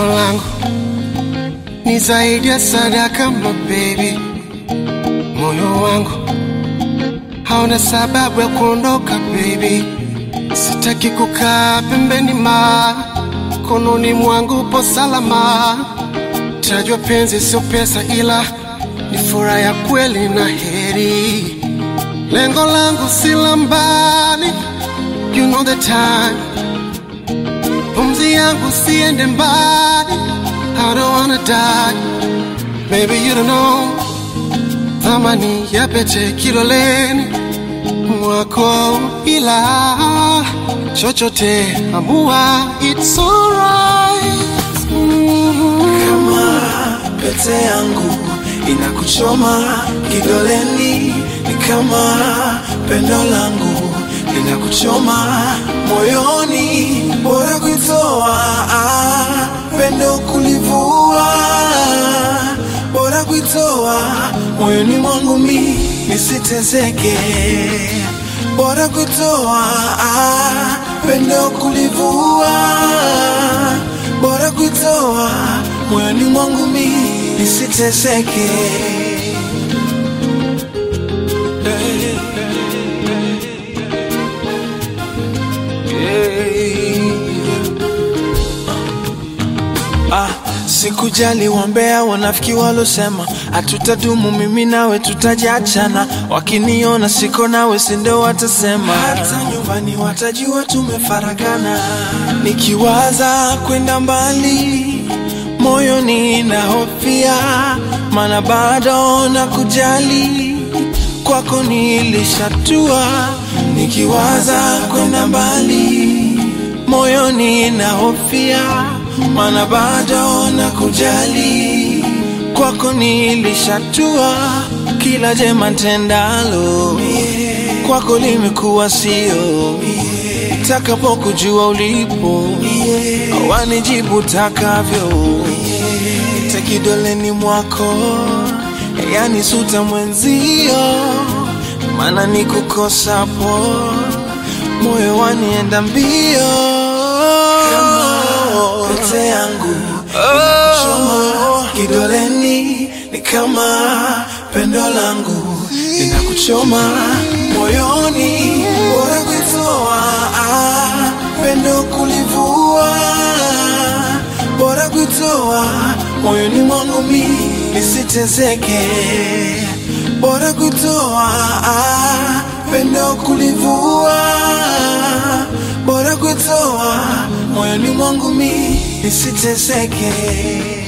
Pendo langu ni zaidi ya sadaka, my baby. Moyo wangu hauna sababu ya kuondoka, baby. Sitaki kukaa pembeni, ma kononi mwangu upo salama. Tajwa penzi sio pesa, ila ni furaha ya kweli na heri. Lengo langu si la mbali, you know the time. Pumzi yangu siende mbali, I don't wanna die. Baby, you don't know thamani ya pete kiloleni mwako, ila chochote amua, it's alright. Mm. kama pete yangu inakuchoma kidoleni, ni kama pendo langu linakuchoma moyoni, bora kuitoa ah, pendo kulivua, bora kuitoa moyoni mwangu mi nisitezeke, bora kuitoa ah, pendo kulivua bora kuitoa moyoni mwangu mi nisiteseke. Ah, sikujali wambea wanafiki walosema hatutadumu, mimi nawe tutajiachana. Wakiniona siko nawe, sindo watasema, hata nyumbani watajua tumefaragana. Nikiwaza kwenda mbali, moyoni na hofia, mana bado na kujali kwako nilishatua. Nikiwaza kwenda mbali moyoni na hofia, mana bado na kujali kwako nilishatua. Kila jema tendalo kwako limekuwa sio, takapokujua ulipo wanijibu takavyo, ite kidoleni mwako, yani suta mwenzio, mana nikukosapo moyo wanienda mbio kama pete yangu inakuchoma kidoleni, ni kama pendo langu linakuchoma moyoni, bora kuitoa ah, pendo kulivua, bora kuitoa moyoni mwangu mi nisitezeke, bora kuitoa ah, pendo kulivua, bora kuitoa moyoni mwangu mi nisiteseke.